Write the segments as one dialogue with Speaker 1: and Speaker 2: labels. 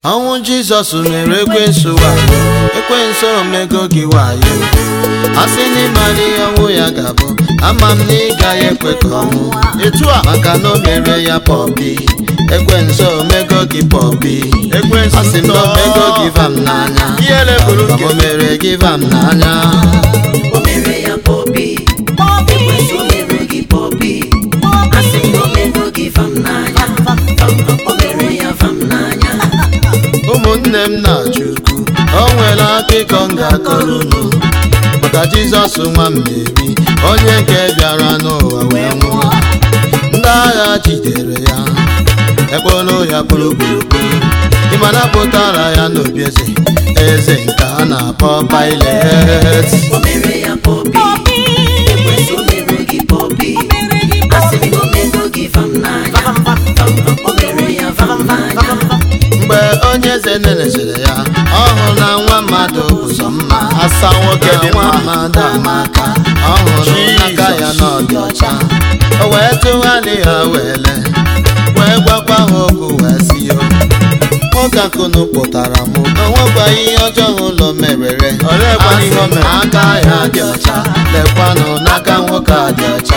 Speaker 1: ọnwụ jizọs mere ekwensu wayo ekwensu omego gị wayo a sị na ịmara ihe ọnwụ ya ga-abụ ama m na ị gaghị ekwe ka ọnwụ etu a maka na o mere ya pọpi ekwensu omego gị pọpi
Speaker 2: Ekwensu
Speaker 1: a sị m na omego gị vam n'anya
Speaker 2: Ihere bụrụ
Speaker 1: Ọbụ o mere gị vam n'anya
Speaker 3: O mere ya pọpi ekwensu mere gị pọpi asị m na o mere gị vam n'anya o mere ya vam n'anya
Speaker 1: ụmụnne m na-achọ ukwu o nwere akụkọ m ga-akọrọ unu maka jizọs nwa mmeri onye nke bịara n'ụwa wee nwụọ ndị agha jidere ya ekporo ya kpụrụkpụrụkpụrụ ịmana pụtara ya n'obi eze eze nke a na-akpọ Pilet
Speaker 3: o mere ya pọpi ekwensu mere gị pọpi asị m na o mere gị vam n'anya o mere ya vam n'anya
Speaker 1: mgbe onye eze nenesịrị ya ọ hụrụ na nwa mmadụ ụzọ mma
Speaker 2: asa nwoke dị
Speaker 1: nwa
Speaker 2: mma
Speaker 1: mmadụ amaka ọ hụrụ n'aka ya n'ọdị ọcha o wee tụgharị ha wele wee gwakwa ha okwu wee si yo nwoke akụnụ pụtara m o nwekwaghị ihe ọjọọ ụlọ merere
Speaker 2: Oleekwa ihe o mere?
Speaker 1: aka ya dị ọcha lekwanụ n'aka nwoke a dị ọcha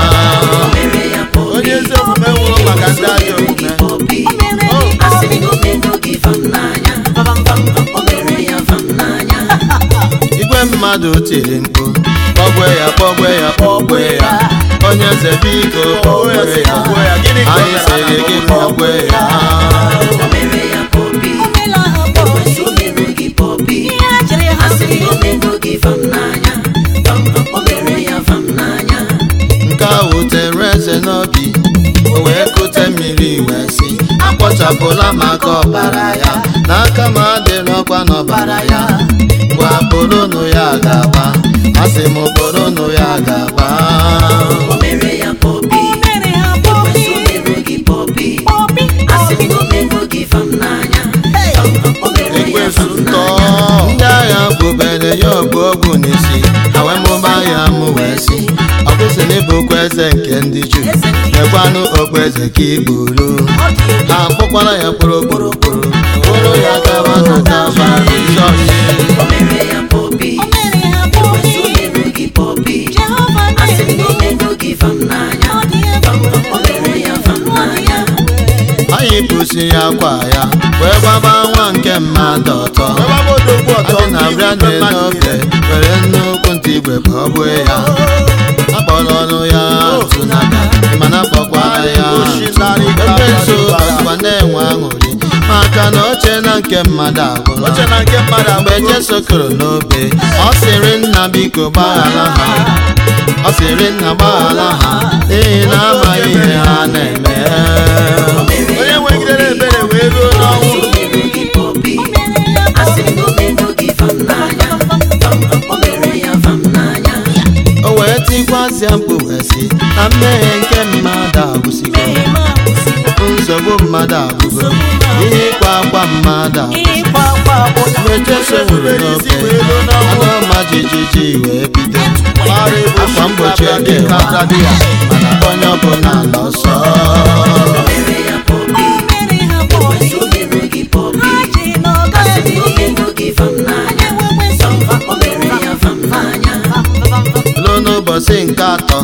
Speaker 3: o mere ya pọpi
Speaker 2: onye ezi omume nwụrụ maka ndị ajọ omume
Speaker 3: pọpi asị m na o mere gị vam n'anya o mere ya vam n'anya
Speaker 1: igwe mmadụ tiri mkpu kpọgbe ya kpọgbe ya kpọgbe ya onye eze biko kpọgbe ya
Speaker 2: Kpọgbe ya. Gịnị ka o
Speaker 1: anyị
Speaker 2: mere
Speaker 1: sịrị
Speaker 2: na
Speaker 1: gị
Speaker 2: mbụ?
Speaker 1: kpọgbe ya
Speaker 3: o mere ya pọpi ekwensu mere gị pọpi asị m na o mere gị vam n'anya o mere ya vam n'anya
Speaker 1: nke a wutere eze n'obi o wee kute mmiri wee si akpọchapụla maka ọbara ya n'aka m adịrọkwa n'ọbara ya gwa boronu ya ga-agba asị m boronu ya ga-agba
Speaker 3: o mere ya pọpi ekwensu mere gị pọpi asị m na o mere gị vam n'anya o mere ya
Speaker 2: ekwensu
Speaker 3: vam
Speaker 2: ntọ
Speaker 3: n'anya
Speaker 1: ndị agha bubere ya ogbu ogbu n'isi ha wee mụba ya mụ wee si ọ kwụsị n'ịbụkwa eze nke ndị Juu mekwanụ okpueze ka igburu ha kpụkwara ya kpụrụkpụrụkpụrụ kpụrụ ya gawa na Kalvarị
Speaker 3: o mere ya pọpi ekwensu mere gị pọpi asị m na o mere gị vam n'anya o mere ya vam n'anya
Speaker 1: anyị pụsịrị akwa ya wee gbaba nwa nke mmadụ ọtọ
Speaker 2: ọgbabodogbu ọtọ
Speaker 1: Adị na brande n'ofe were nnukwu ntị igwe ka ọ gbue ya akpọrọ ọnụ ya tụnada mana kpọkwara ya ebe nso ọzụkwa na-enwe aṅụrị maka na oche na nke mmadụ agwụla
Speaker 2: oche na nke mmadụ
Speaker 1: mgbe
Speaker 2: agba
Speaker 1: Jesu kụrụ n'obe ọ sịrị nna biko gbaghara ha ọ sịrị nna gbaghara ha n'ihi na amaghị ihe ha na-eme
Speaker 2: onye nwegidere ebere wee ruo n'ọnwụ
Speaker 3: mere gị pọpi asị m na o mere gị vam n'anya o mere ya vam n'anya
Speaker 1: o wee tikwasịa mkpu wee sị na mmehie nke mmadụ agwụsịgo nsogbu mmadụ agwụgo ihe ịkwa akwa mmadụ agwụsị mgbe Jesu nwụrụ n'obe anụ ọma jijiji wee bido
Speaker 2: gbara ebo
Speaker 1: akwa mgbochi ekewa mana onye ọbụla n'ọsọ
Speaker 3: o mere ya pọpi ekwensu mere gị pọpi asị m na o mere gị vam n'anya o mere ya vam n'anya
Speaker 1: ruo n'ụbọchị nke atọ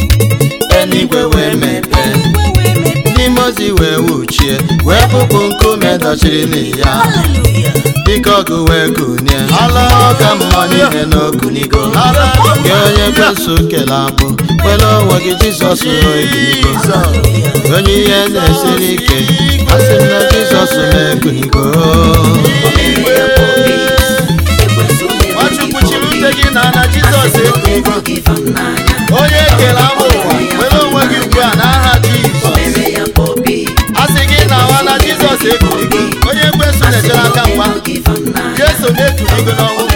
Speaker 1: eluigwe wee mepee n'ime ozi wee wuchie wee bupụ nkume dọchiri ya dịka ọgụ wee kunie ọka mmụọ niile n'okunigo gị onye kwensu kele abụ kwere onwe gị jizọs ekunigo onye ihe na-esiri ike asị m na jizọs na-ekunigo
Speaker 3: o mere ya pọpi ekwensu mere gị
Speaker 2: Nwachukwu chiri
Speaker 3: pọpi
Speaker 2: ute gị na na Jizọs
Speaker 3: asị m na o
Speaker 2: ekunigo
Speaker 3: mere gị vam n'anya
Speaker 2: onye ekele ama ụwa were onwe gị ugbu a n'aha
Speaker 3: o
Speaker 2: Jizọs
Speaker 3: mere ya pọpi
Speaker 2: a sị gị na nwa na Jizọs ekunigo onye ekwensu na-echere aka mgba
Speaker 3: gị vam n'anya
Speaker 2: Jesu na-ekunigo n'ọnwụ